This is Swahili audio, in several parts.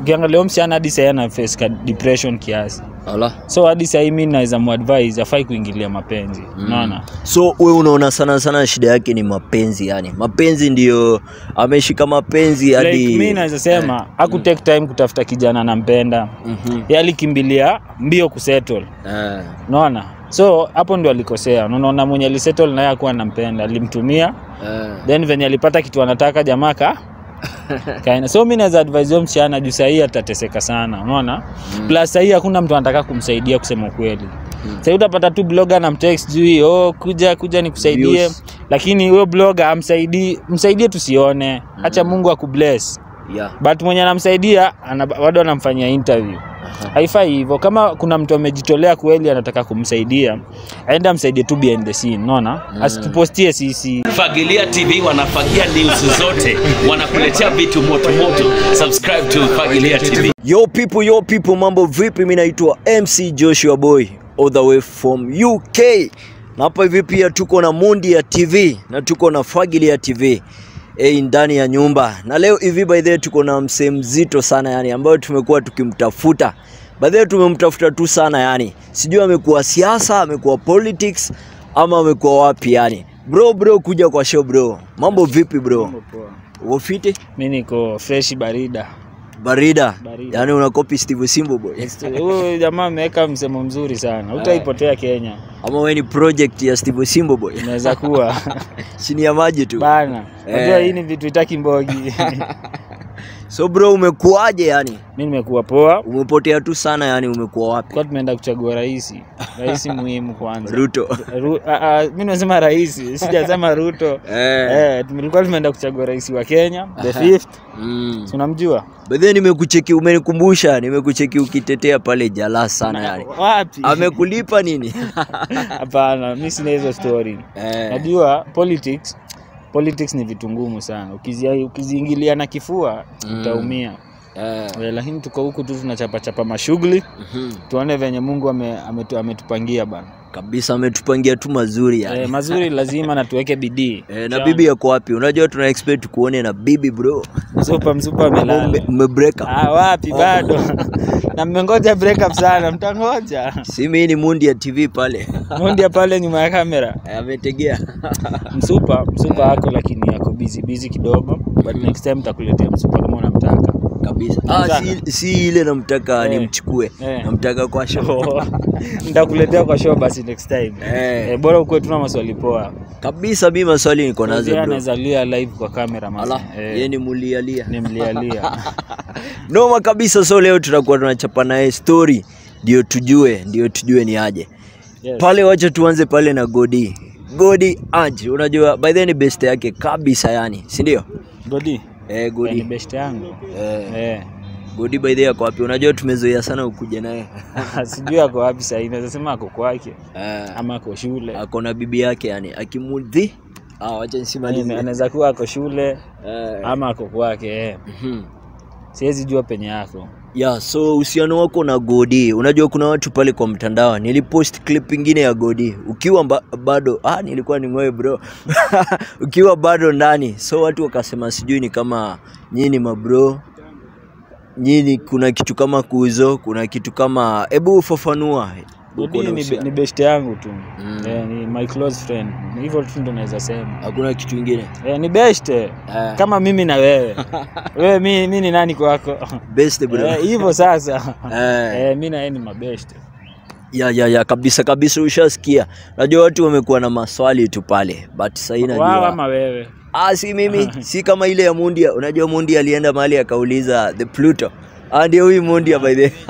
ukiangalia huyo msichana hadi sahii ana face ka depression kiasi Ala. so hadi sahii mi naweza muadvise afai kuingilia mapenzi unaona So we unaona sana sana shida yake ni mapenzi yani. Mapenzi ndio ameshika mapenzi hadi like, mi naweza sema haku take time kutafuta kijana anampenda Mhm. Yeye alikimbilia mbio kusettle Eh. unaona so hapo ndio alikosea unaona mwenye alisettle naye akuwa anampenda alimtumia Eh. then venye alipata kitu anataka jamaa ka kaina so mi naweza advise huyo msichana juu sahii atateseka sana unaona mm. plus sahii hakuna mtu anataka kumsaidia kusema ukweli mm. sahii utapata tu bloga na mtext juu oh, kuja kuja nikusaidie Views. lakini huyo bloga amsaidii msaidie tusione hacha mungu akubless Yeah. but mwenye anamsaidia ana, bado anamfanyia interview haifai hivyo kama kuna mtu amejitolea kweli anataka kumsaidia aende amsaidie tu behind the scene unaona mm. asitupostie sisi Fagilia TV wanafagia news zote, wanakuletea vitu moto moto. Subscribe to Fagilia TV. Yo people, yo people, mambo vipi? Mimi naitwa MC Joshua Boy all the way from UK. Na hapa hivi pia tuko na Mundi ya TV na tuko na Fagilia TV eh, ndani ya nyumba. Na leo hivi by the way tuko na msee mzito sana yani ambayo tumekuwa tukimtafuta. By the way tumemtafuta tu sana yani. Sijui amekuwa siasa, amekuwa politics ama amekuwa wapi yani. Bro bro kuja kwa show bro. Mambo vipi bro? Uko fiti? mi niko freshi barida Barida. Barida. Yaani unakopi Steve Simbo boy. huyu jamaa ameweka msemo mzuri sana utaipotea kenya ama wewe ni project ya Steve Simbo boy inaweza kuwa chini ya maji tu bana najua Eh. hii ni vitu itaki mbogi so bro umekuaje yani mi nimekuwa poa umepotea tu sana yani umekuwa wapi kwa tumeenda kuchagua rahisi rahisi muhimu kwanza Ruto Ru, a, a, mi nasema rahisi sijasema ruto eh. eh, tulikuwa tumeenda kuchagua rais wa kenya the fifth mm. Si unamjua bedhe nimekucheki umenikumbusha nimekucheki ukitetea pale jala sana yani wapi amekulipa nini hapana mi sina hizo story eh. najua politics politics ni vitu ngumu sana Ukizia- ukiziingilia na kifua Mm. utaumia eh. Eh, lakini tuko huku tu tunachapachapa mashughuli mhm. tuone venye mungu ame, ametu, ametupangia bana kabisa ametupangia tu mazuri yani eh, mazuri lazima na tuweke bidii Eh, na bibi yako wapi unajua tuna expect kuone na bibi bro msupa msupa amelala Ume- umebreak up ah, wapi bado na mmengoja break up sana mtangoja si mimi ni mundi ya tv pale mundia pale nyuma ya kamera Eh, ametegea msupa msupa ako lakini ako busy busy kidogo but next time takuletea msupa kama unamtaka kabisa ah, Sana. si, si ile namtaka Eh. nimchukue Eh. namtaka kwa show nitakuletea kwa show basi next time Eh. eh, bora ukuwe tuna maswali poa kabisa mi maswali niko nazo Mzee bro anaweza lia live kwa kamera mazi. ala yeye eh, ni mulialia nimlialia noma kabisa so leo tutakuwa tunachapa naye story ndio tujue ndio tujue ni aje yes. pale wacha tuanze pale na godi godi aje unajua by the way ni best yake kabisa yani si ndio Godi eh, eh, ni godi best yangu eh, eh. godi by the way ako wapi unajua tumezoea sana ukuja naye sijui ako wapi sahii naweza sema ako kwake eh, ama ako shule ako na bibi yake yani akimudhi ah, wacha nisimalize anaweza kuwa ako shule eh, ama ako kwake eh. mhm. siwezi jua penye yako ya so uhusiano wako na godi unajua kuna watu pale kwa mtandao nilipost clip ingine ya godi ukiwa mba, bado ah, nilikuwa ningoe bro ukiwa bado ndani so watu wakasema sijui ni kama nyini mabro nyini kuna kitu kama kuzo kuna kitu kama hebu ufafanua uko Godi na ni, be- uhusiano. ni best yangu tu Mm. eh, ni my close friend hivyo tu ndo naweza sema hakuna kitu ingine eh, ni best eh. Eh, kama mimi na wewe wewe mi, mi ni nani kwako best bro Eh, hivyo sasa Eh. eh, mi na yeye ni mabest ya ya ya kabisa kabisa ushasikia najua watu wamekuwa na maswali tu pale but sahii wao najua ama wewe Ah, si mimi si kama ile ya Mundia. Unajua Mundia alienda mahali akauliza the Pluto. Ah, ndio huyu Mundia by the way.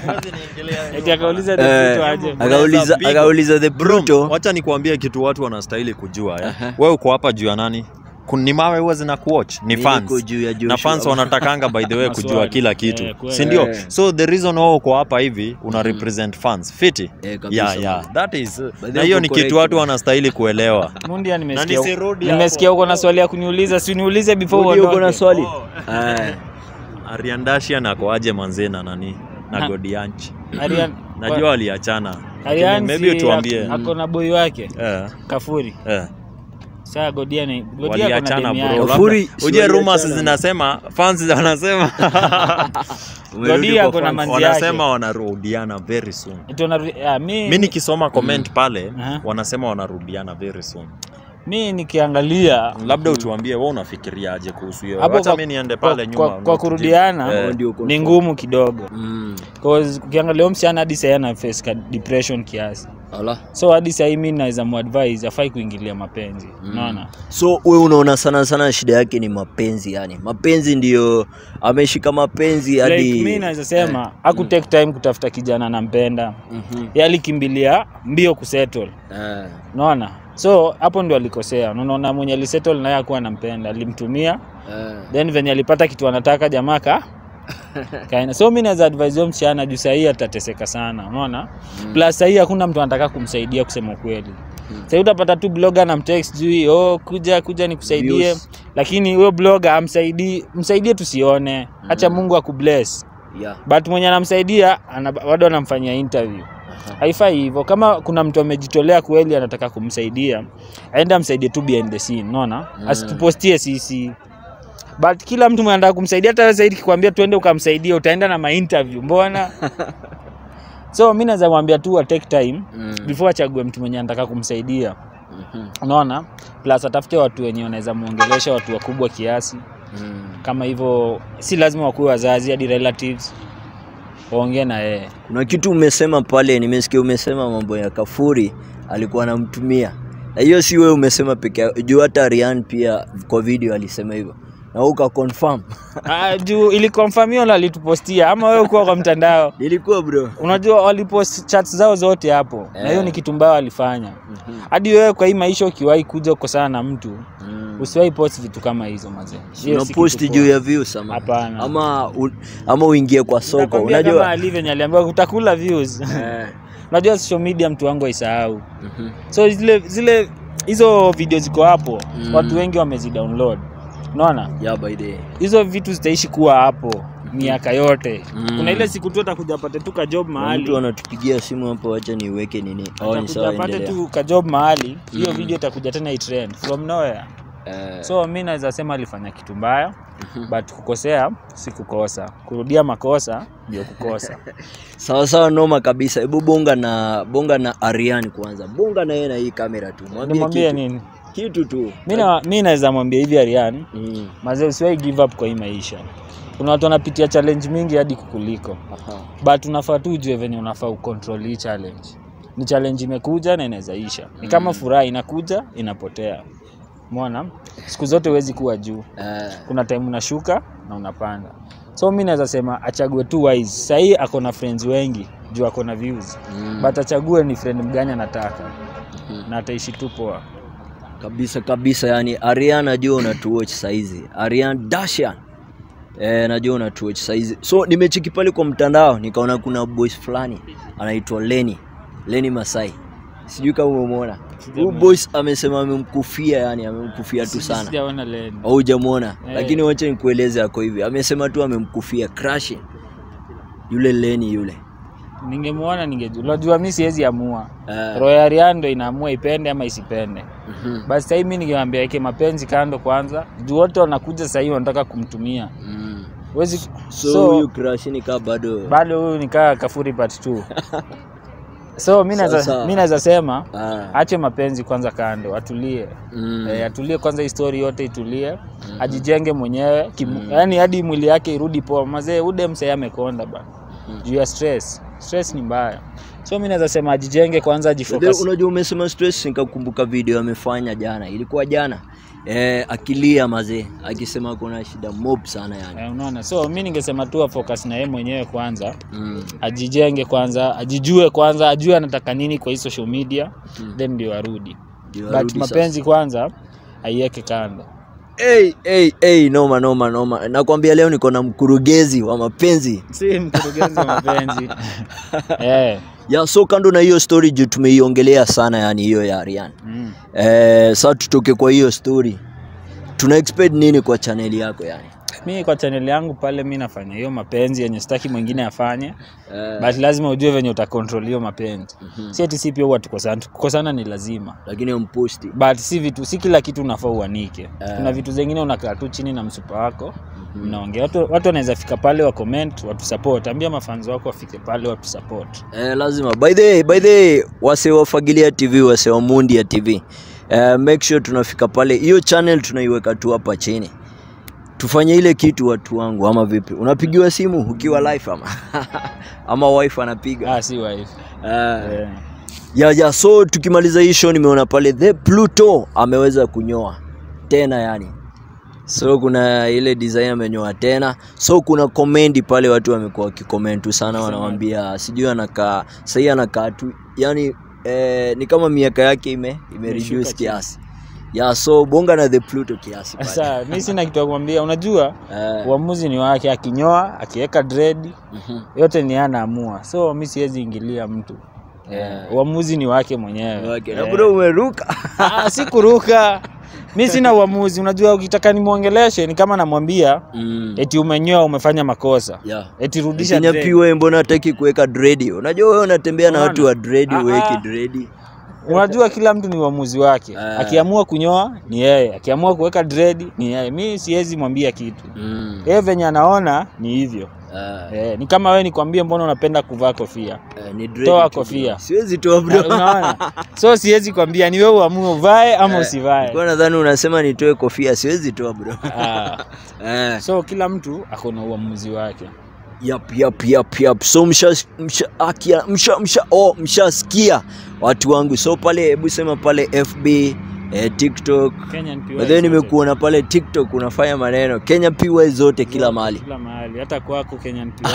eti akauliza Eh, the aje akauliza Big- akauliza the Pluto. wacha nikuambie kitu watu wanastahili kujua eh. wewe uko hapa juu ya nani Kun- ni mawe huwa zina kuwatch ni Mimi fans niko juu ya Joshua. na fans wanatakanga by the way Maswali. kujua kila kitu Eh, kweli. si ndio Eh. so the reason wewe uko hapa hivi una represent fans fiti Eh, kabisa, yeah, yeah. man. that is the na way hiyo uko ni correct, kitu watu man. wanastahili kuelewa mundia nimesikia nisirudi nimesikia uko na swali ya kuniuliza si uniulize before Mundia uko na uondoke swali? Eh, ariandashia nakoaje manzee na nani na Ha. godianchi Arian najua waliachana Lakini Arian maybe si tuambie ako na boy wake eh, Kafuri eh. Saa Godia ni Godia kuna waliachana demu bro. yake. Labda- Kafuri, si uje rumors waliachana. zinasema fans wanasema Umerudi Godia kwa kuna fans. manzi wanasema yake. wanarudiana very soon Tuna, ah, mi, mi nikisoma comment pale Aha. wanasema wanarudiana very soon mi nikiangalia labda utuambie wewe unafikiriaje kuhusu hiyo hapo acha kwa- mi niende kwa- pale nyuma kwa, kwa nikujibu. kurudiana Eh, Ndio confirm. ni ngumu kidogo Mm. cause ukiangalia huyo msichana hadi sahii ana face ka depression kiasi Ala. so hadi sahii mi naweza muadvise afai kuingilia mapenzi unaona so we unaona sana sana shida yake ni mapenzi yani mapenzi ndio ameshika mapenzi hadi like mi naweza sema haku take time kutafuta kijana nampenda Mhm. Yeye alikimbilia mbio kusettle Eh. unaona so hapo ndio alikosea unaona mwenye alisettle naye akuwa anampenda alimtumia Eh. then venye alipata kitu anataka jamaa ka kaenda so mi naweza advise huyo msichana juu sahii atateseka sana unaona plus sahii hakuna mtu anataka kumsaidia kusema ukweli sahii utapata tu blogger na mtext juu oh, kuja kuja nikusaidie Views. lakini huyo blogger amsaidii msaidie tusione hacha mungu akubless Yeah. but mwenye anamsaidia ana, bado anamfanyia interview haifai hivyo kama kuna mtu amejitolea kweli anataka kumsaidia aende amsaidie tu behind the scene unaona mm. asitupostie sisi but kila mtu mwenye anataka kumsaidia hata wewe zaidi kikwambia tuende ukamsaidia utaenda na mainterview mbona so mi naweza mwambia tu wa take time Mm. before achague mtu mwenye anataka kumsaidia Mhm. unaona plus atafute watu wenye wanaweza muongelesha watu wakubwa kiasi Mm. kama hivyo si lazima wakuwe wazazi hadi relatives waongee na yeye kuna kitu umesema pale nimesikia umesema mambo ya kafuri alikuwa anamtumia na hiyo si wewe umesema peke yako juu hata Rian pia kwa video alisema hivyo na uka confirm Ah, juu ilikonfamiwa na alitupostia ama wewe kuwa kwa mtandao nilikuwa bro unajua walipost chats zao zote hapo na hiyo Eh. ni kitu mbaya walifanya hadi wewe kwa hii maisha ukiwahi kuja kukosana na mtu mm. usiwahi post vitu kama hizo mazee Hiyo si unapost kitu juu poa. ya views ama Hapana. ama, u, ama uingie kwa soko Nakwambia kama unajua Ali venye aliambiwa utakula views Eh. unajua social media mtu wangu aisahau Mhm. so zile zile hizo video ziko hapo Mm. watu wengi wamezidownload unaona yeah by the hizo vitu zitaishi kuwa hapo miaka yote Mm. kuna ile siku tu atakuja apate tu kajob mtu mahali anatupigia simu hapo wacha niweke nini oh, ni atakuja sawa apate endelea tu kajob mahali hiyo video itakuja tena itrend from nowhere Eh, so mi naweza sema alifanya kitu mbaya but kukosea si kukosa kurudia makosa ndio kukosa sawa sawa noma kabisa hebu bonga na bonga na Arian kwanza bonga na yeye na hii kamera tu mwambie nimwambie kitu, nini kitu tu mi na- mi naweza mwambia hivi arian mm. mazee usiwahi give up kwa hii maisha kuna watu wanapitia challenge mingi hadi kukuliko Aha. but unafaa tu ujue venye unafaa ucontrol hii challenge ni challenge imekuja na inaweza isha ni kama furaha inakuja inapotea mona siku zote huwezi kuwa juu Eh, kuna time unashuka na unapanda so mi naweza sema achague tu wise sahii ako na friends wengi juu ako na views mm. but achague ni friend mgani anataka Mhm. na ataishi tu poa kabisa kabisa yani Arian najua unatuwatch saizi Arian Dashan Eh, najua unatuwatch saizi so nimecheki pale kwa mtandao nikaona kuna boys fulani anaitwa Leni Leni Masai sijui kama umemwona huyu boys amesema amemkufia yani amemkufia tu sana sijaona leni au hujamwona Eh. lakini wacha nikueleze ako hivi amesema tu amemkufia crush yule Leni yule ningemwona ningejua unajua mi siwezi amua Eh, roho ya Rihanna ndo inaamua ipende ama isipende mhm, basi sahii mi ningemwambia weke mapenzi kando kwanza juu wote wanakuja sahii wanataka kumtumia mm. Wezi, so so, huyu crush ni kaa bado bado huyu nikaa kafuri part 2 so mi naweza- Sawa, sawa. mi naweza sema ah, ache mapenzi kwanza kando atulie mm. Eh, atulie kwanza histori yote itulie ajijenge mwenyewe mm. yani hadi mwili yake irudi poa mazee ude msee amekonda bana juu ya stress stress ni mbaya so mi naweza sema ajijenge kwanza Ndio, ajifocus unajua umesema stress nikakumbuka video amefanya jana ilikuwa jana eh, akilia mazee akisema kuna shida mob sana yani Eh, unaona so mi ningesema tu afocus na yeye mwenyewe kwanza mm. ajijenge kwanza ajijue kwanza ajue anataka nini kwa hii social media then ndio arudi Ndio but arudi mapenzi kwanza aiweke kando Hey, hey, hey, noma noma noma nakwambia leo niko na mkurugenzi wa mapenzi si mkurugenzi wa mapenzi eh, ya so kando na hiyo story juu tumeiongelea sana yani hiyo ya Arian mm. eh, sa tutoke kwa hiyo story tuna expect nini kwa chaneli yako yani mi kwa channel yangu pale mi nafanya hiyo mapenzi yenye sitaki mwingine afanye Eh, but lazima ujue venye utakontrol hiyo mapenzi si ati si pia huwa tukosana kukosana ni lazima lakini umposti but si vitu si kila kitu unafaa uanike kuna vitu zingine unakaa tu chini na msupa wako mnaongea watu, watu wanaweza fika pale wa comment watu support ambia mafanzi wako wafike pale watu support Eh, lazima by the way, by the way, wase wa Fagilia TV wase wa Mundia TV eh, make sure tunafika pale hiyo channel tunaiweka tu hapa chini tufanye ile kitu watu wangu ama vipi unapigiwa simu ukiwa live ama ama wife anapiga ah, si wife eh, eh. ya, ya so tukimaliza hii show nimeona pale the Pluto ameweza kunyoa tena yani so kuna ile design amenyoa tena so kuna komendi pale watu wamekuwa wakikoment tu sana wanawambia sijui anakaa sahii anakaa tu yani eh, ni kama miaka yake ime, ime Imeshuka reduce chini. kiasi ya so bonga na the Pluto kiasi pale. Sasa mi sina kitu ya kumwambia, unajua Eh, uamuzi ni wake, akinyoa akiweka dread mhm. yote ni yeye anaamua, so mi siwezi ingilia mtu eh, uamuzi ni wake mwenyewe Okay, na eh. bro umeruka Ah, si kuruka mi sina uamuzi. Unajua, ukitaka nimwongeleshe ni kama namwambia mm. eti umenyoa, umefanya makosa, yeah. eti rudisha Kenya dread. piwe mbona hataki kuweka dredi? Unajua wewe unatembea na Unaona? watu wa dredi, Ah, uweki ah. dredi. Unajua, kila mtu ni uamuzi wake. Ah. Akiamua kunyoa ni yeye, akiamua kuweka dread ni yeye. Mi siwezi mwambia kitu, Mm. yeye venye anaona ni hivyo. Ah, Eh, ni kama wewe nikwambie mbona unapenda kuvaa kofia eh, ni dredi toa tu kofia. bro. Siwezi toa Na- bro. unaona so siwezi kwambia ni wewe uamue uvae ama usivae Kwa nadhani unasema nitoe kofia, siwezi toa bro. Ah, Eh, so kila mtu ako na uamuzi wake yap yap yap yap. So msha msha akia msha msha oh mshasikia watu wangu. So pale hebu sema pale FB eh, TikTok. Kenyan PY By the way zote. nimekuona pale TikTok unafanya maneno Kenya PY zote kila mahali. kila mahali hata kwako Kenyan PY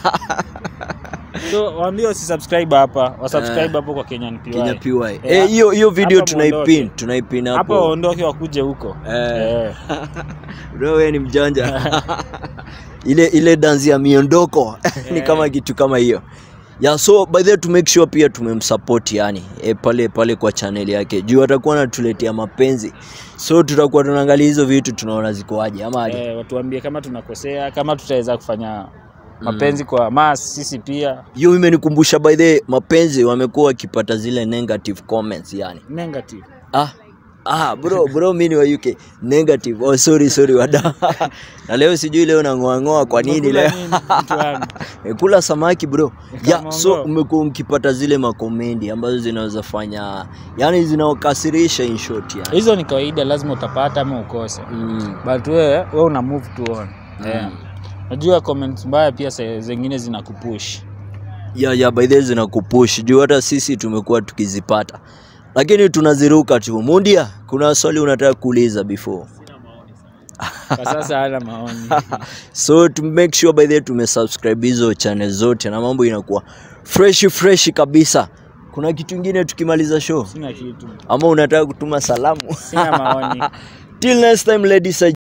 so waambie wasubscribe hapa wasubscribe hapo kwa Kenyan PY Kenya PY. Eh, Eh, hiyo hiyo video hapa tunaipin, muondoke. tunaipin hapo hapo. waondoke wakuje huko Eh. Eh. Bro, wewe ni mjanja. ile ile dansi ya miondoko ni kama kitu kama hiyo. Yeah, so by the way to make sure pia tumemsupport yani e, pale pale kwa channel yake juu atakuwa anatuletea mapenzi so tutakuwa tunaangalia hizo vitu tunaona zikoaje ama aje? Eh, watuambie kama tunakosea kama tutaweza kufanya mapenzi kwa mas sisi pia hiyo imenikumbusha by the way, mapenzi wamekuwa wakipata zile negative comments yani negative ah Ah, bro bro mimi ni wa UK negative. Oh sorry sorry wada. na leo sijui leo nang'oa kwa nini Umekula leo? nini, mtu wangu? Kula samaki bro. Ya, Kama so ongo. umekuwa mkipata zile makomendi ambazo zinaweza fanya yani zinawakasirisha in short yani. hizo ni kawaida lazima utapata ama ukose Mm. but wewe we una move to on yeah. najua comments mbaya pia saa zingine zinakupush Ya ya by the way zinakupush juu hata sisi tumekuwa tukizipata. Lakini tunaziruka tu. Mundia, kuna swali unataka kuuliza before. kwa sasa hana maoni so to make sure by the way tumesubscribe hizo channel zote na mambo inakuwa fresh fresh kabisa kuna kitu ingine tukimaliza show sina kitu ama unataka kutuma salamu sina maoni till next time ladies and